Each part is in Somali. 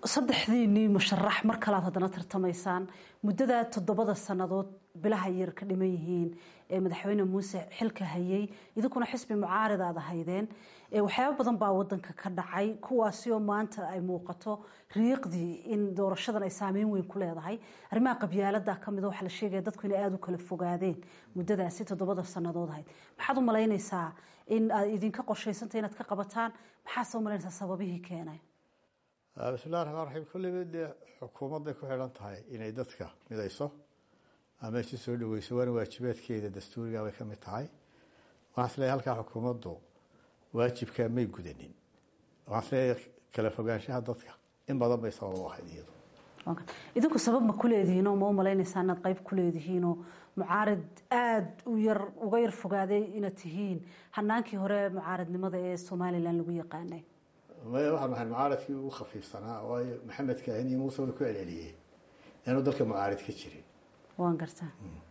saddexdiinii musharax mar kalaad haddana tartamaysaan muddada toddobada sannadood bilaha yar ka dhiman yihiin ee madaxweyne muuse xilka hayay idinkuna xisbi mucaarid aad ahaydeen waxyaaba badan baa wadanka ka dhacay kuwaasi oo maanta ay muuqato riiqdii in doorashadan ay saameyn weyn ku leedahay arrimaha qabyaalada kamid waxaa la sheegaya dadku inay aada u kala fogaadeen muddadaasi toddobada sannadood ahayd maxaad u malaynaysaa in aad idinka qorshaysantay inaad ka qabataan maxaase u malaynaysaa sababihii keenay bismillahi raxmaan raxiim kulliba dee xukuumadday ku xidhan tahay inay dadka midayso ama isu soo dhaweyso waana waajibaadkeeda dastuuriga bay ka mid tahay waxaan isleeyahay halkaa xukuumaddu waajibkaa may gudanin waxaan isleeyahay kala fogaanshaha dadka in badan bay sabab u ahayd iyadu idinku sabab ma ku leedihiinoo ma u malaynaysaa inaad qayb ku leedihiinoo mucaarid aada u yar uga yar fogaaday inaad tihiin hanaankii hore mucaaridnimada ee somalilan lagu yaqaanay maya waxaan nahay mucaaradkii ugu khafiifsanaa waayo maxamed kaahin iyo muuse way ku celceliyey inaanu dalka mucaarid ka jirin waan gartaa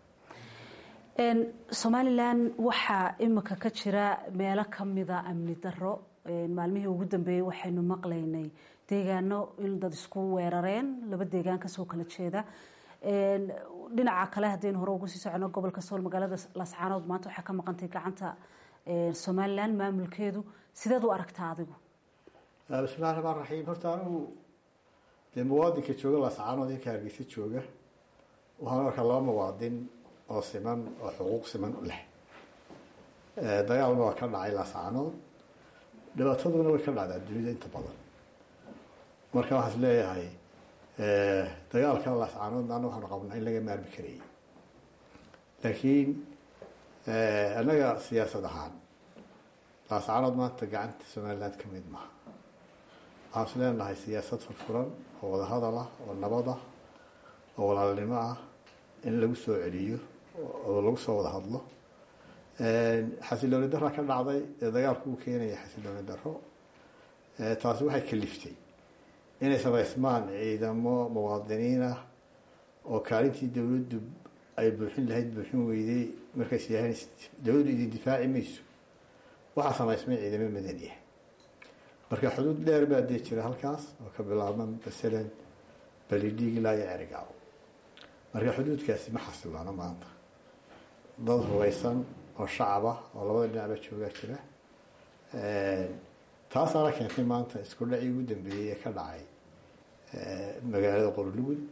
somalilan waxaa imika ka jira meelo kamida amni daro maalmihii ugu dambeeyey waxaynu maqlaynay deegaano in dad isku weerareen laba deegaan kasoo kala jeeda dhinaca kale haddaynu hore ugu sii socono gobolka sool magaalada lascaanood maanta waxaa ka maqantay gacanta somalilan maamulkeedu sideed u aragtaa adigu bismillahi raxmaan raxiim horta anigu dee muwaadinka jooga lascaanood iyo ka hargeysa jooga waxaan arkaa laba muwaadin oo siman oo xuquuq siman leh dagaalna waa ka dhacay lascaanood dhibaataduna way ka dhacdaa dunida inta badan marka waxaan is leeyahay dagaalka lascaanoodna ana waxaanu qabnaa in laga maarmi karayay laakiin annaga siyaasad ahaan lascaanood maanta gacanta somaliland ka mid maha waxaan is leenahay siyaasad furfuran oo wadahadal ah oo nabad ah oo walaalnimo ah in lagu soo celiyo oo lagu soo wada hadlo xasilooni dara ka dhacday ee dagaalku uu keenaya xasilooni daro taasi waxay kaliftay inay samaysmaan ciidamo muwaadiniin ah oo kaalintii dowladdu ay buuxin lahayd buuxin weyday markays yahayn dowladdu idin difaaci mayso waxaa samaysmay ciidamo madaniya marka xuduud dheer baa dee jira halkaas oo ka bilaabman masalan balidhiig ilaa iyo cerigaaw marka xuduudkaasi ma xasilaano maanta dad hubaysan oo shacab ah oo labada dhinacba joogaa jira taasaana keentay maanta isku dhacii ugu dambeeyey ee ka dhacay magaalada qorlugud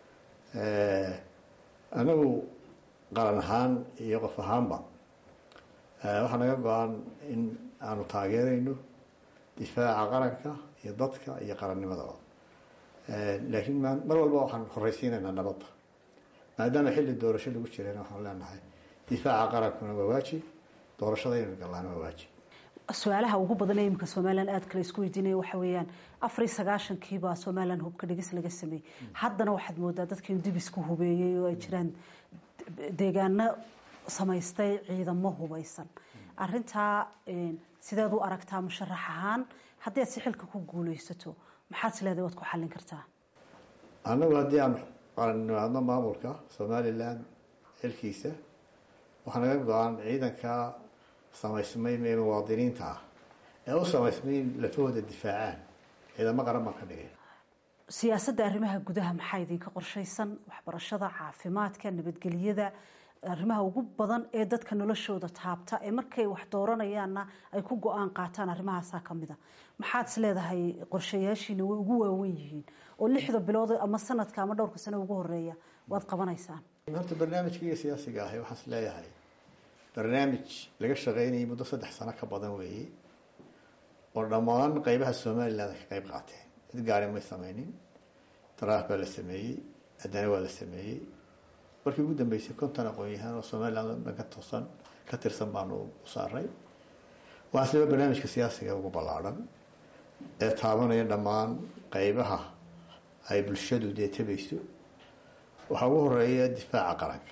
anagu qaran ahaan iyo qof ahaanba waxaa naga go-an in aanu taageerayno difaaca qaranka iyo dadka iyo qarannimadaba laakiin mar walba waxaan horeysiinaynaa nabadda maadaama xilli doorasho lagu jirayna waxaan leenahay difaaca qarankuna waa waajib doorashada inaynu gallaana waa waajib su-aalaha ugu badan ee imika somalilan aada kale isku weydiinaya waxa weeyaan afar iyo sagaashankiibaa somalilan hubka dhigis laga sameeyey haddana waxaad moodaa dadka in dib isku hubeeyey oo ay jiraan deegaano samaystay ciidamo hubeysan arintaa sideed u aragtaa musharax ahaan haddii aad si xilka ku guuleysato maxaad is leedahay waad ku xallin kartaa annagu haddii aan qarannimaadno maamulka somalilan xilkiisa waxaa naga go-an ciidanka samaysmay ee muwaadiniinta ah ee u samaysmay in lafahooda difaacaan ciidamo qaran baan ka dhigay siyaasadda arrimaha gudaha maxaa idinka qorshaysan waxbarashada caafimaadka nabadgelyada arrimaha ugu badan ee dadka noloshooda taabta ee markay wax dooranayaanna ay ku go-aan qaataan arrimahaasaa kamid a maxaad is leedahay qorshayaashiina way ugu waawen yihiin oo lixda bilood ama sanadka ama dhowrka sano ugu horeeya waad qabanaysaan horta barnaamijkaiga siyaasiga ahi waxaan is leeyahay barnaamij laga shaqeynayay muddo saddex sano ka badan weeye oo dhammaan qeybaha somaliland ka qeyb qaateen cid gaari may sameynin daraaf baa la sameeyey haddana waa la sameeyey markii ugu dambeysay konton aqoon-yahaan oo somaliland dhan ka toosan ka tirsan baanu u saaray waxaa siba barnaamijka siyaasiga ugu ballaadhan ee taabanaya dhammaan qeybaha ay bulshadu dee tabayso waxaa ugu horeeya difaaca qaranka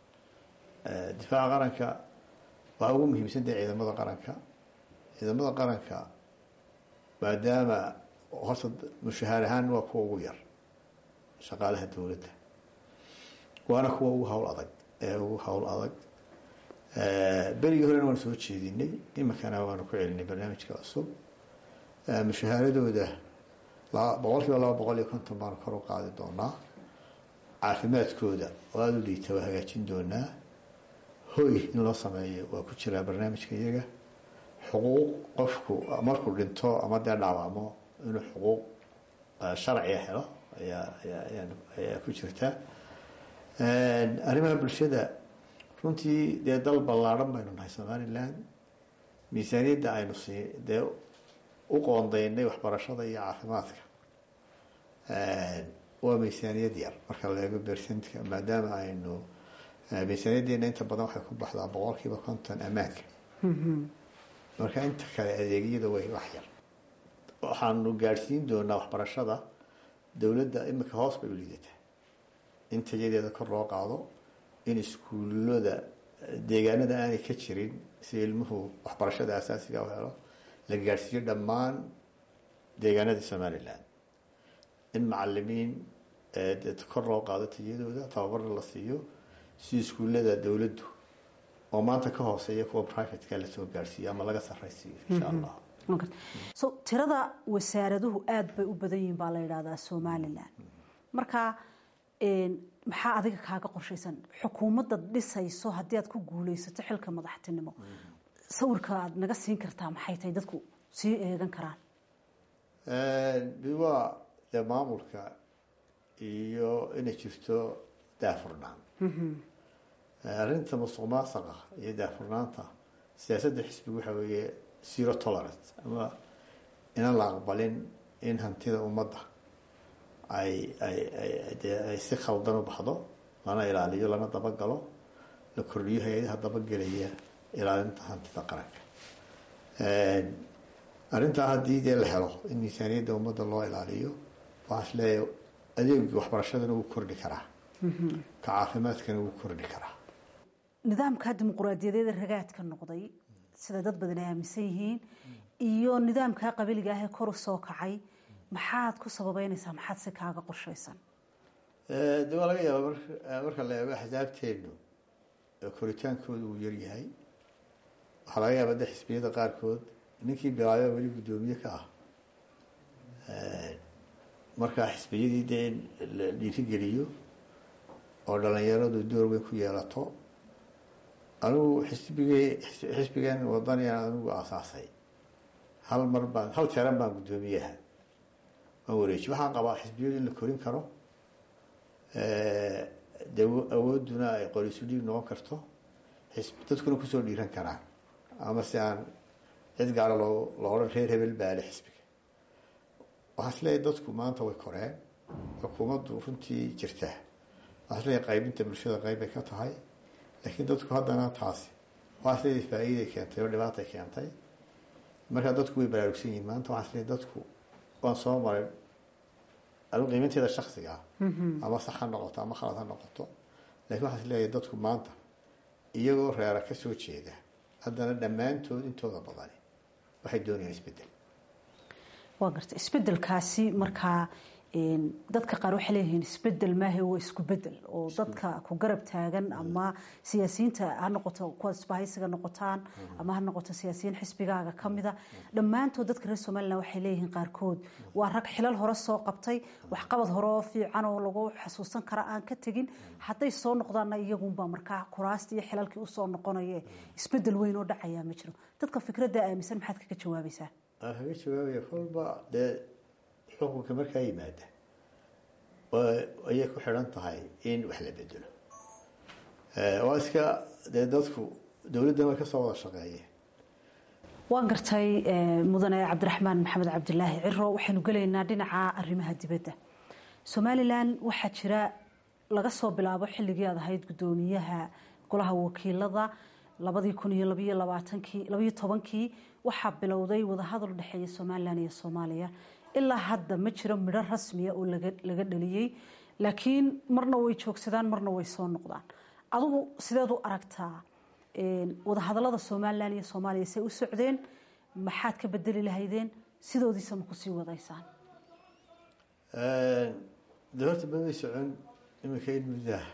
difaaca qaranka waxaa ugu muhiimsan tahay ciidamada qaranka ciidamada qaranka maadaama horta mushahaar ahaan waa kuwa ugu yar shaqaalaha dowladda waana kuwa ugu hawl adag ee ugu hawl adag berigii horena waanu soo jeedinay iminkana waanu ku celinay barnaamijka cusub mushahaaradooda boqol kiiba laba boqol iyo konton baanu kor u qaadi doonaa caafimaadkooda oo aada u liita waa hagaajin doonaa hoy in loo sameeyo waa ku jiraa barnaamijka iyaga xuquuq qofku markuu dhinto ama dee dhaawacmo inuu xuquuq sharciga helo ayaa ayaa ayaa ku jirta arrimaha bulshada runtii dee dal ballaadhan baynu nahay somaliland miisaaniyadda aynu sii dee u qoondaynay waxbarashada iyo caafimaadka waa miisaaniyad yar marka la eego bersentka maadaama aynu miisaaniyaddeena inta badan waxay ku baxdaa boqol kiiba konton ammaanka marka inta kale adeegyada way wax yar waxaanu gaadhsiin doonaa waxbarashada dowladda imika hoos bay u liidataa in tayadeeda kor loo qaado in iskuullada deegaanada aanay ka jirin si ilmuhu waxbarashada asaasiga u helo la gaadhsiiyo dhammaan deegaanada somaliland in macalimiin kor loo qaado tayadooda tababarna la siiyo si iskuullada dowladdu oo maanta ka hooseeya kuwa privateka lasoo gaadhsiiyo ama laga sarraysiiyo insha allah so tirada wasaaraduhu aada bay u badan yihiin baa la yidhahdaa somalilan marka maxaa adiga kaaga qorshaysan xukuumadda dhisayso haddii aad ku guuleysato xilka madaxtinimo sawirka aad naga siin kartaa maxay tahay dadku sii eegan karaan waa dee maamulka iyo inay jirto daafurnaan arrinta musuq maasaqa iyo daafurnaanta siyaasadda xisbiga waxa weeye zero tolerance ama inaan la aqbalin in hantida ummadda ay ay ay dee ay si khaldan u baxdo lana ilaaliyo lana dabagalo la kordhiyo hay-adaha dabagelaya ilaalinta hantida qaranka arrintaa haddii dee la helo in miisaaniyadda ummadda loo ilaaliyo waxaa is leeyahay adeegii waxbarashadana wuu kordhi karaa ka caafimaadkana wuu kordhi karaa nidaamka dimuquraadiyadeeda ragaadka noqday sida dad badan ay aaminsan yihiin iyo nidaamkaa qabiliga ah ee kor u soo kacay maxaad ku sababeynaysaa maxaad si kaaga qorshaysan de waa laga yaaba marka la eego axsaabteenu koritaankooda uu yaryahay waxaa laga yaaba de xisbiyada qaarkood ninkii bilaayo weli guddoomiye ka ah markaa xisbiyadii dee in la dhiirigeliyo oo dhalinyaradu door weyn ku yeelato anigu xisbigee xisbigan wadaniyan anigu aasaasay hal mar baan hal jeeran baan guddoomiyaha waan wareeji waxaan qabaa xisbiyadu in la korin karo de awooduna ay qorisu dhiig noqon karto dadkuna kusoo dhiiran karaan ama si aan cid gaara loo lo odhan reer hebel baale xisbiga waxaa is leeyahy dadku maanta way koreen xukuumaddu runtii jirta waxaa is leeyahy qaybinta bulshada qayb bay ka tahay laakiin dadku haddana taasi waxaa is leeyahay faa-iiday keentay oo dhibaatay keentay markaa dadku way baraarugsan yihiin maanta waxaa is leeyahy dadku waan soo maray anigu qiimanteeda shaksiga ah ama sax ha noqoto ama khalad ha noqoto lakiin waxaa is leeyahay dadku maanta iyagoo reera ka soo jeeda haddana dhammaantood intooda badani waxay doonayaan isbedel waa garta isbedelkaasi markaa dadka qaar waxay leeyihiin isbedel maahe waa isku bedel oo dadka ku garab taagan ama siyaasiyiinta ha noqoto kuwa isbahaysiga noqotaan ama ha noqoto siyaasiyiin xisbigaaga kamida dhammaantood dadka reer somalilan waxay leeyihiin qaarkood waa rag xilal hore soo qabtay waxqabad hore oo fiican oo lagu xasuusan kara aan ka tegin hadday soo noqdaanna iyagunba markaa kuraastii iyo xilalkii usoo noqonaye isbedel weyn oo dhacayaa ma jiro dadka fikradda aaminsan maxaad kaga jawaabaysaa kaga jawaabaya kolba dee xukunka markaa yimaada ayay ku xidhan tahay in wax la bedelo waa iska dee dadku dowladdan way kasoo wada shaqeeyeen waan gartay mudane cabdiraxmaan maxamed cabdilaahi ciro waxaynu gelaynaa dhinaca arrimaha dibadda somalilan waxaa jira laga soo bilaabo xilligii aad ahayd guddoomiyaha golaha wakiilada labadii kun iyo labayo labaatankii labayo tobankii waxaa bilowday wadahadal u dhexeeya somalilan iyo soomaaliya ilaa hadda ma jiro midho rasmiya oo laga dhaliyey laakiin marna way joogsadaan marna way soo noqdaan adigu sideed u aragtaa wadahadalada somalilan iyo soomaaliya say u socdeen maxaad ka bedeli lahaydeen sidoodiisa ma kusii wadaysaan de horta mamay socon iminka in muddaha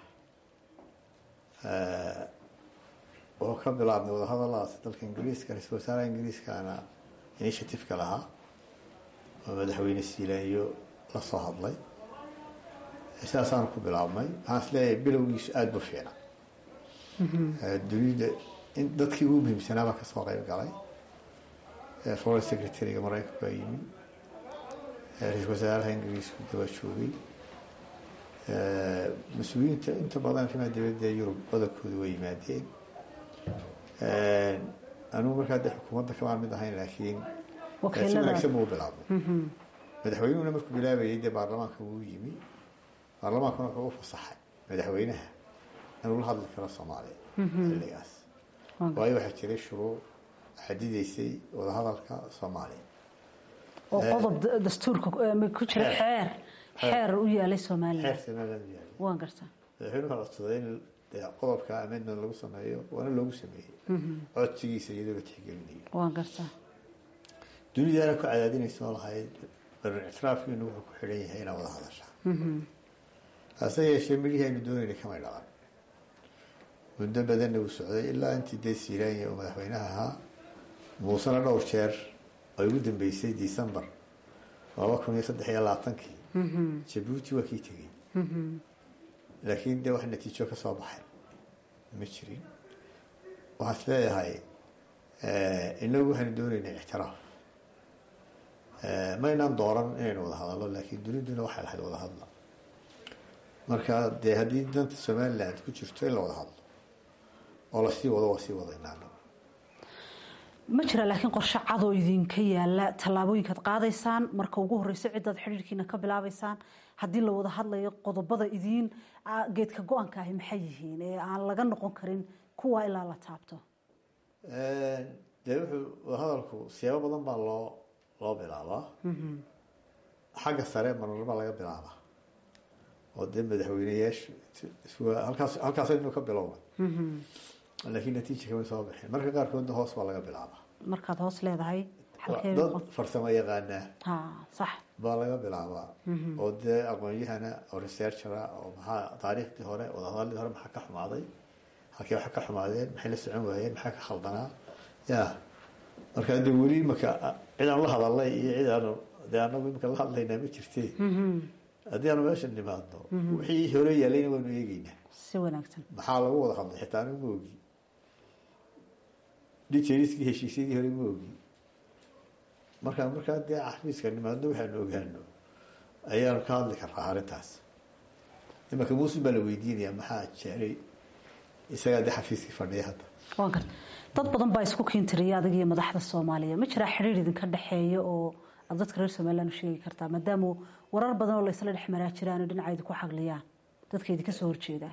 oo ka bilaabmay wadahadaladaas dalka ingiriiska ra-isul wasaaraha ingiriiskaana initiativeka lahaa oo madaxweyne siilaanyo la soo hadlay sidaasaan ku bilaabmay waxaan is leeyahay bilowgiisu aada bu fiicna dunida in dadkii ugu muhiimsanaabaa kasoo qeyb galay foreign secretary-ga maraykanku baa yimi ra-iisul wasaaraha ingiriisku daba joogay mas-uuliyiinta inta badan arrimaha dibadda ee yurub badankooda way yimaadeen anugu markaa de xukuumadda kamaan mid ahayn laakiin si wanaagsan buu bilaabmay madaxweynuhuna markuu bilaabayay dee baarlamaanka wuu yimi baarlamaankuna wuxuu u fasaxay madaxweynaha inuu la hadli karo soomaaliya xilligaas waayo waxaa jiray shuruuc xadideysay wadahadalka soomaaliya oo qodob dastuurka ku jira xeer xeer u yaalay somalilan xeer somaliland u yaalay waan gartaa madaxweynuhu codsaday in qodobka amendment lagu sameeyo waana loogu sameeyey codsigiisa iyadoo la tixgelinayo waan gartaa dunidaana ku cadaadinaysa oo lahayd barin ictiraafkiinu wuxuu ku xidhan yahay inaa wada hadashaa hase yeeshee midhihii aynu doonayna kamay dhalan muddo badanna uu socday ilaa intii dee siiraanya uu madaxweynaha ahaa muusena dhowr jeer ay ugu dambeysay december laba kun iyo saddex iyo labaatankii jabuuti waa kii tegey laakiin dee wax natiijo ka soo baxay ma jirin waxaan is leeyahay inagu waxaynu doonaynay ictiraaf maynaan dooran inaynu wada hadallo laakiin duniduna waxay lahayd wada hadla marka dee haddii danta somaliland ku jirto in la wada hadlo oo lasii wado waa sii wadaynaana ma jira laakiin qorshe cadoo idinka yaala tallaabooyinkaad qaadaysaan marka ugu horeyso cidaad xidhiirkiina ka bilaabaysaan haddii la wada hadlayo qodobada idiin geedka go-aanka ahi maxay yihiin ee aan laga noqon karin kuwa ilaa la taabto dee wuxuu wadahadalku siyaabo badan baa loo loo bilaabaa xagga sare marmarba laga bilaabaa oo dee madaxweyneyaashu halkaas halkaasaynu ka bilowna laakiin natiija kama soo bixin marka qaarkoodna hoos baa laga bilaabaa markaad hoos leedahay dad farsamo yaqaanaa ha sax baa laga bilaabaa oo dee aqoon-yahana oo researchera oo maxaa taariikhdii hore wadahadalladii hore maxaa ka xumaaday halkii waxa ka xumaadeen maxay la socon waayeen maxaa ka khaldanaa ya marka de weli imaka cid aan la hadalnay iyo cid aanu dee anagu imika la hadlaynaa ma jirte haddii aanu meesha nimaadno wixii hore yaalayna waanu eegeynaa si wanaagsan maxaa lagu wada hadlay xitaa anigu ma ogi detailskii heshiisyadii hore ma ogi marka markaa dee xafiiska nimaadno waxaanu ogaano ayaanu ka hadli karnaa arrintaas imaka muusin baa la weydiinaya maxaa jeeray isagaa dee xafiiskii fadhiya hadda waan garta dad badan baa isku kiintiriya adag iyo madaxda soomaaliya ma jiraa xidhiir idinka dhexeeya oo aad dadka reer somaliland u sheegi kartaa maadaama warar badan oo laysla dhex maraa jiraan oo dhinaca idinku xagliyaan dadka idinka soo horjeedaa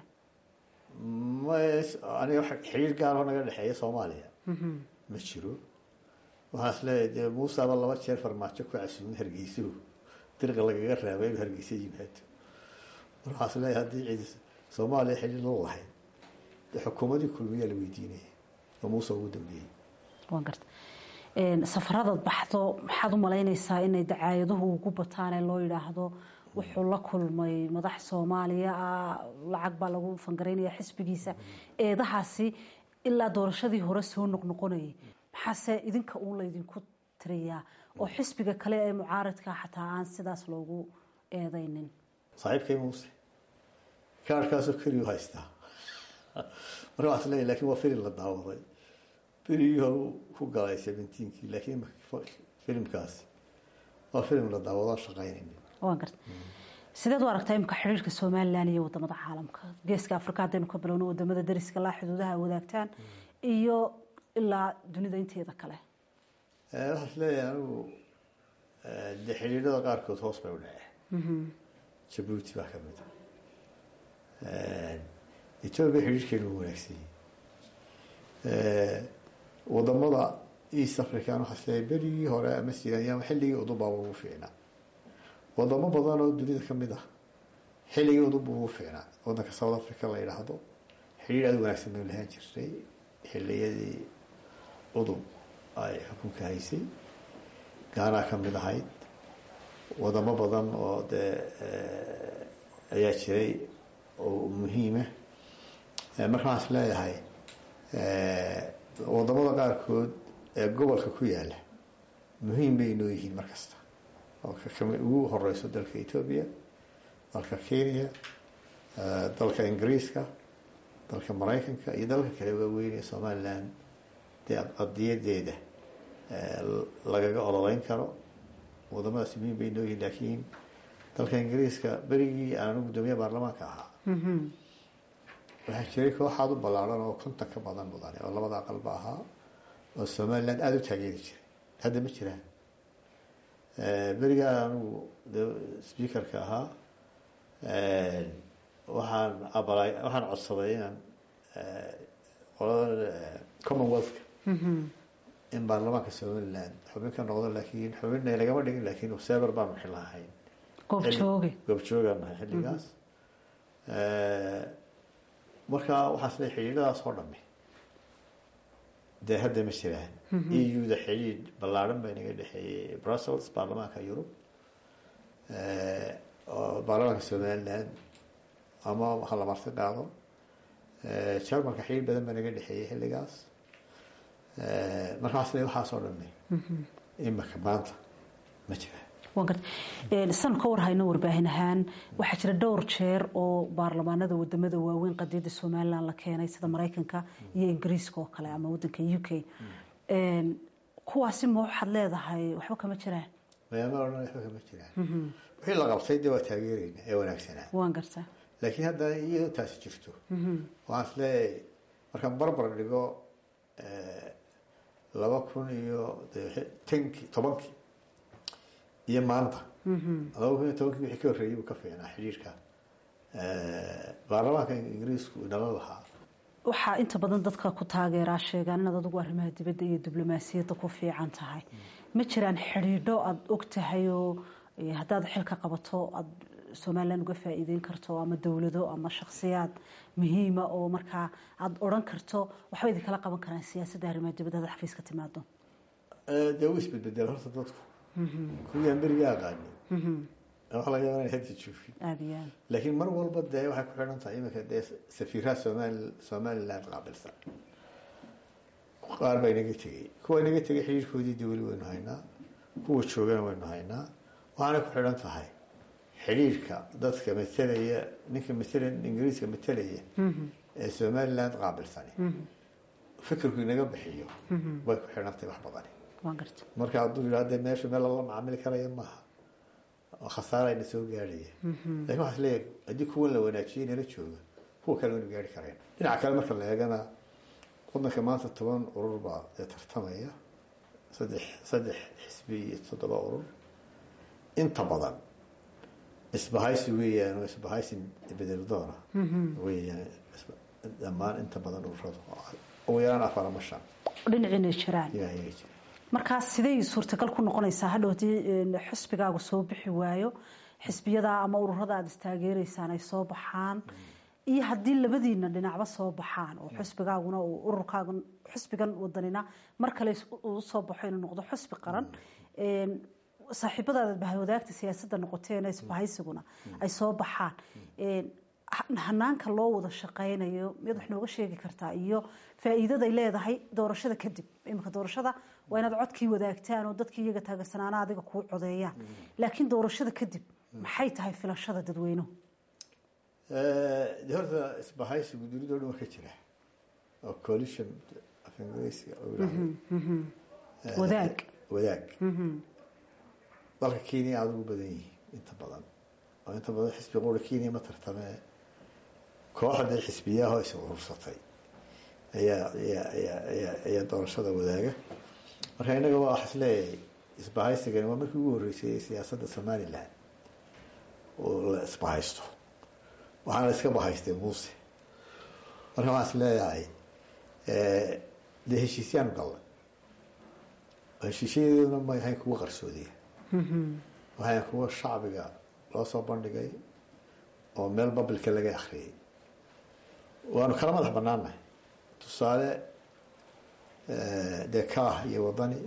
aniga xiriir gaaroo naga dhexeeya soomaaliya ma jiro waxaan is leeyahay dee muusaaba laba jeer farmaajo ku casuumay hargeyso dirqa lagaga raabay inuu hargeysa yimaado mar waxaan is leeyahay haddii cid soomaaliya xiriir la lahayd dee xukuumadii kulmiyaa la weydiinaya oo muuse ugu dambeeyey waan garta safaradaad baxdo maxaad u malaynaysaa inay dacaayaduhu ugu bataan ee loo yidhaahdo wuxuu la kulmay madax soomaaliya ah lacag baa lagu fangaraynaya xisbigiisa eedahaasi ilaa doorashadii hore soo noqnoqonayay maxaase idinka uun laydinku tiriyaa oo xisbiga kale ee mucaaradka xataa aan sidaas loogu eedaynin saaxiibkay muuse kaarhkaasoo keliyu haystaa marka waxaa isleeyahy lakin waa filim la daawaday berigii hore ku galay seventeenkii laakiin filimkaasi waa filim la daawado shaqaynaynin waan garta sideed u aragtaa imika xiriirka somalilan iyo wadamada caalamka geeska afrika haddaynu ka bilowno wadamada dariska laa xuduudaha wadaagtaan iyo ilaa dunida inteeda kale waxaa is leeyahay anigu de xidhiidhada qaarkood hoos bay u dhaceen jabuuti baa ka mid a etoobiya xidhiirhkeenu u wanaagsan yahay wadamada east african waxaa is leeyahay berigii hore ama sidaanyama xilligii udubaaba ugu fiicnaa wadamo badan oo dunida ka mid ah xilligii udub ugu fiicnaa wadanka south africa la yidhaahdo xidhiir aada wanaagsan baynu lahaan jirtay xiliyadii udub ay xukunka haysay gaanaa ka mid ahayd wadamo badan oo dee ayaa jiray oo muhiima marka waxaan is leeyahay wadamada qaarkood ee gobolka ku yaala muhiim bay inoo yihiin mar kasta oo kakami ugu horeyso dalka etoobiya dalka kenya dalka ingiriiska dalka maraykanka iyo dalka kale waaweyn ee somaliland dee qadiyadeeda lagaga ololeyn karo wadamadaas muhiim bay nooyihin laakiin dalka ingiriiska berigii aanu guddoomiye baarlamaanka ahaa waxaa jiray kooxaad u ballaaran oo konton ka badan mudane oo labada aqalba ahaa oo somaliland aada u taageeri jiray hadda ma jiraan berigaa anigu de speakerka ahaa waxaan abalay waxaan codsaday inaan qolada commonwealthka in baarlamaanka somaliland xubin ka noqdo laakiin xubinna lagama dhigin laakiin sever baanu xilahayn goobjooge goobjoogaan nahay xilligaas marka waxaas le xidhiidhadaas oo dhami dee hadda ma jiraan eu-da xidhiidh ballaaran baa inaga dhexeeyey brussels baarlamaanka yurub oo baarlamaanka somaliland ama ha la marti qaado jarmalka xidhiidh badan baa naga dhexeeyey xilligaas marka waxaas le waxaas oo dhami imika maanta ma jiraan san ka warhayno warbaahin ahaan waxaa jira dhowr jeer oo baarlamaanada wadamada waaweyn qadiyada somalilan la keenay sida maraykanka iyo ingiriiska oo kale ama wadanka u k kuwaasi ma waxaad leedahay waxba kama jiraan mayaama odhan waxba kama jiraan wixii la qabtay dee waa taageereyna ee wanaagsanaa waan gartaa laakiin hadda iyadoo taasi jirto waxaan is leeyahay markaan barbar dhigo laba kun iyo tankii tobankii iyo maanta laba kun iyo tobankii wixii ka horreeyay buu ka fiicnaa xidhiirka baarlamaanka ingiriisku inala lahaa waxaa inta badan dadka ku taageeraa sheegaan inaad adigu arrimaha dibadda iyo diblomaasiyadda ku fiican tahay ma jiraan xidhiidho aada og tahay oo haddaad xilka qabato aada somalilan uga faa'iideyn karto ama dowlado ama shakhsiyaad muhiima oo markaa aada odhan karto waxba idinkala qaban karaan siyaasadda arrimaha dibadda hadaad xafiiska timaado dee wuu isbedbedela horta dadku kuwii aan beriga aqaanin waxa laga yaaba inay hadda joogin aada iyo aad laakiin mar walba dee waxay ku xidhan tahay iminka dee safiiraha somali somaliland qaabilsan qaar baa inaga tegey kuwa inaga tegay xidhiirkoodii dee weli waynu haynaa kuwa joogana waynu haynaa waxaanay ku xidhan tahay xidhiirka dadka matelaya ninka matela ingiriiska matelaya ee somaliland qaabilsani fikirku inaga bixiyo way ku xidhan tahay wax badani waan garta marka hadduu yidhahde meesha meel lala macaamili karaya maaha oo khasaarayna soo gaadhaya lakin waxaa isleeyahay haddii kuwan la wanaajiyey nala jooga kuwa kale waynu gaari kareen dhinaca kale marka la eegana wadanka maanta toban urur baa dee tartamaya saddex saddex xisbi iyo toddoba urur inta badan isbahaysi weeyaan oo isbahaysi bedeldoona weeyaan dhammaan inta badan ururadu ugu yaraan afar ama shan dhinaciina jiraan ayaa iyaga jira markaa siday suurtagal ku noqonaysaa hadhow haddii xisbigaagu soo bixi waayo xisbiyada ama ururada aada istaageereysaan ay soo baxaan iyo haddii labadiina dhinacba soo baxaan oo xisbigaaguna uu ururkaaga xisbigan wadanina mar kale uu soo baxo inuu noqdo xisbi qaran saaxiibadaada bahwadaagta siyaasadda noqoteen isbahaysiguna ay soo baxaan hanaanka loo wada shaqaynayo miyaad wax nooga sheegi kartaa iyo faa'iidaday leedahay doorashada kadib iminka doorashada waa inaad codkii wadaagtaan oo dadkii iyaga taageersanaana adiga kuu codeeyaan laakiin doorashada kadib maxay tahay filashada dadweynuhu de horta isbahaysigu dunidao dhan waa ka jira oo coalition af ingiriisiga wadaag wadaag dalka kenya aada ugu badan yihiin inta badan oo inta badan xisbi qura kenya ma tartamee kooxdii xisbiyaahoo is urursatay ayaa ayaa ayaa ayaa ayaa doorashada wadaaga marka innaga waa wax isleeyahay isbahaysigani waa markii ugu horreysay ee siyaasadda somaliland oo la isbahaysto waxaana iska bahaystay muuse marka waxaan is leeyahay dee heshiisyaanu gallay heshiisyadeeduna may ahayn kuwa qarsoodiya waxay kuwa shacbiga loo soo bandhigay oo meel babilka laga akriyay waanu kala madax banaannahay tusaale dee kaah iyo wadani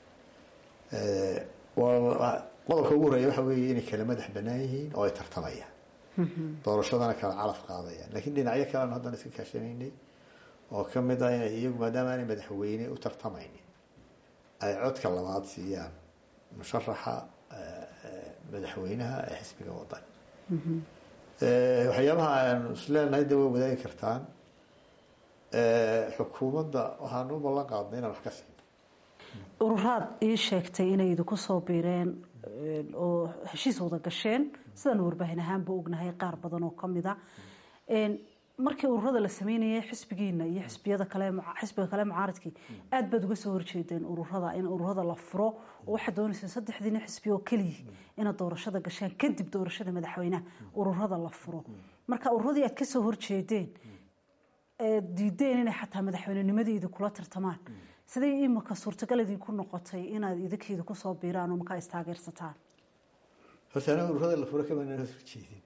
qodobka ugu horeeya waxa weeye inay kala madax banaan yihiin oo ay tartamayaan doorashadana kala calaf qaadayaan lakiin dhinacyo kale anu haddana iska kaashanaynay oo kamid ah inay iyagu maadaama aanay madaxweyne u tartamaynin ay codka labaad siiyaan musharaxa madaxweynaha ee xisbiga wadan waxyaabaha aanu isleenahay de way wadaagi kartaan xukuumadda waxaanu u ballan qaadnay inaan wax ka siin ururaad ii sheegtay inay idinku soo biireen oo heshiis wada gasheen sidaanu warbaahin ahaanba ognahay qaar badan oo kamid a markii ururada la sameynayay xisbigiina iyo xisbiyada kale xisbiga kale mucaaradkii aad baad uga soo horjeedeen ururada in ururada la furo oo waxaad doonayseen saddexdiina xisbi oo keliya inaad doorashada gashaan kadib doorashada madaxweynaha ururada la furo marka ururadii aad kasoo horjeedeen diideen inay xataa madaxweynenimadii idinkula tartamaan siday imika suurtagal idinku noqotay inaad idinkiida kusoo biiraan oo markaa istaageersataan horta ana ururada la furo kamanaan horjeedin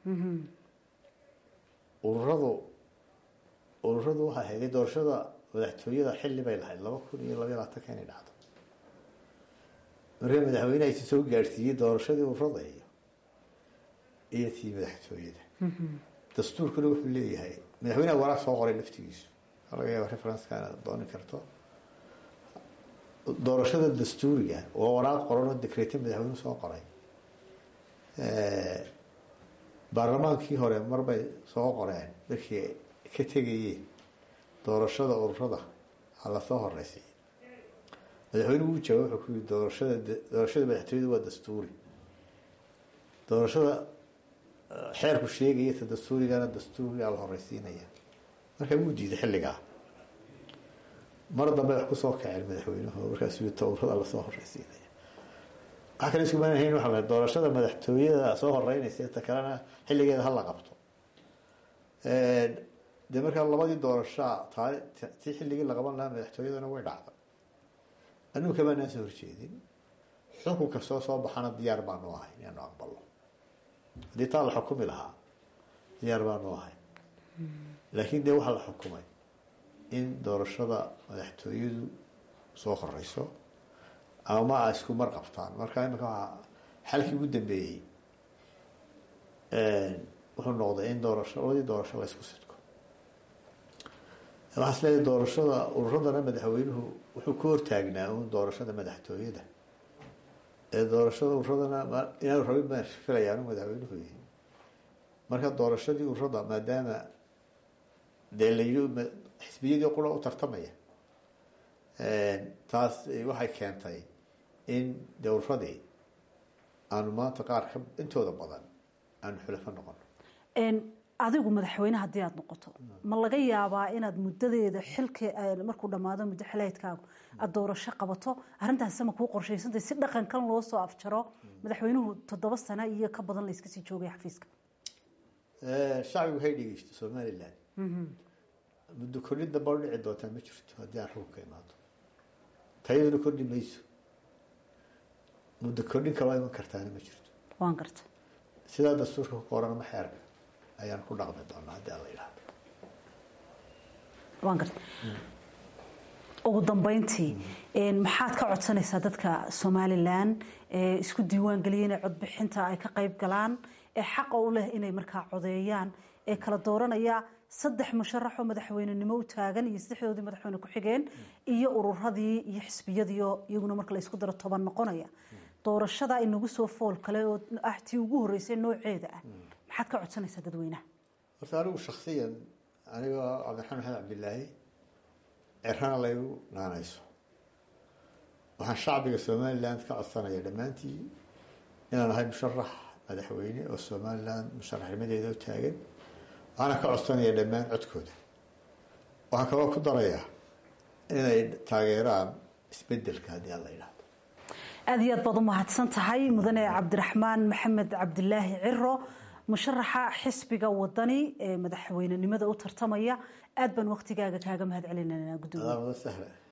ururadu ururadu waxay hayday doorashada madaxtooyada xilli bay lahayd laba kun iyo labaiy labaatanka inay dhacdo markaa madaxweyneha isi soo gaadhsiiyey doorashadii ururada iyo iyo tii madaxtooyada dastuurkuna wuxuu leeyahay madaxweyneha waraaq soo qoray laftigiisu waa laga yaaba referenceka inaad dooni karto doorashada dastuuriga waa waraaq qoran oo decreete madaxweynuhu soo qoray baarlamaankii hore marbay soo qoreen markii ka tegayeen doorashada ururada ha lasoo horeysiiyo madaxweynuhu wuu jawaab wuxuu ku yii doorashada doorashada madaxtooyada waa dastuuri doorashada xeerku sheegaya ta dastuurigana dastuurigaa la horeysiinaya markaa wuu diiday xilligaa mar dambe wax kusoo kaceen madaxweynuhu markaas ta ururada lasoo horeysiinaya waxaa kale isku maanahayn waxa doorashada madaxtooyada soo horeynaysa ta kalena xilligeeda hala qabto dee markaa labadii doorashaa taa tii xilligii la qaban lahaa madaxtooyadana way dhacday anigu kamaanaan soo horjeedin xukun kastoo soo baxana diyaar baanu ahay inaanu aqbalno haddii taa la xukumi lahaa diyaar baanu ahay laakiin dee waxaa la xukumay in doorashada madaxtooyadu soo horeyso ama a isku mar qabtaan marka imika waa xalkii ugu dambeeyey wuxuu noqday in doorasho labadii doorasho la isku sidko waxaa is leeyahay doorashada ururadana madaxweynuhu wuxuu ku hortaagnaa un doorashada madaxtooyada ee doorashada ururadana inaanu rabin baan filayaa inu madaxweynuhu yihi marka doorashadii ururada maadaama dee la yii xisbiyadii qura u tartamaya taas waxay keentay in dowradii aanu maanta qaar ka intooda badan aanu xulafo noqono adigu madaxweyne haddii aada noqoto ma laga yaabaa inaad muddadeeda xilka markuu dhammaado muddo xileedkaagu aada doorasho qabato arrintaasi ma kuu qorshaysantay si dhaqankan loo soo afjaro madaxweynuhu toddoba sano iyo ka badan la iska sii joogay xafiiska shacbigu hay dhegeysto somalilan muddo kordhin damba u dhici doontaa ma jirto haddii aan xukunka imaado tayaduna kordhi mayso muddo kordhin kaloo iman kartaana ma jirto waan garta sidaa dastuurka ku qoran ama xeerka ayaan ku dhaqmi doonaa haddii aan la yidhahdo waan garta ugu dambeyntii maxaad ka codsanaysaa dadka somalilan ee isku diiwaan geliyay inay codbixinta ay ka qayb galaan ee xaqa u leh inay markaa codeeyaan ee kala dooranaya saddex musharaxoo madaxweynenimo u taagan iyo saddexdoodii madaxweyne ku-xigeen iyo ururadii iyo xisbiyadiio iyaguna marka la isku daro toban noqonaya doorashada inagu soo fool kale oo ah tii ugu horreysay nooceeda ah maxaad ka codsanaysaa dadweynaha horta anigu shaksiyan anigoo cabdiraxmaan maxamed cabdilaahi cerana laygu naanayso waxaan shacbiga somaliland ka codsanaya dhammaantii inaan ahay musharax madaxweyne oo somaliland musharaxnimadeeda u taagan waxaana ka codsanaya dhammaan codkooda waxaan kaloo ku darayaa inay taageeraan isbedelka haddii aan la yidhahdo aada iyo aad baad u mahadsan tahay mudane cabdiraxmaan maxamed cabdilaahi ciro musharaxa xisbiga wadani ee madaxweynenimada u tartamaya aad baan waktigaaga kaaga mahad celinanaa gudoomiye adaa sahla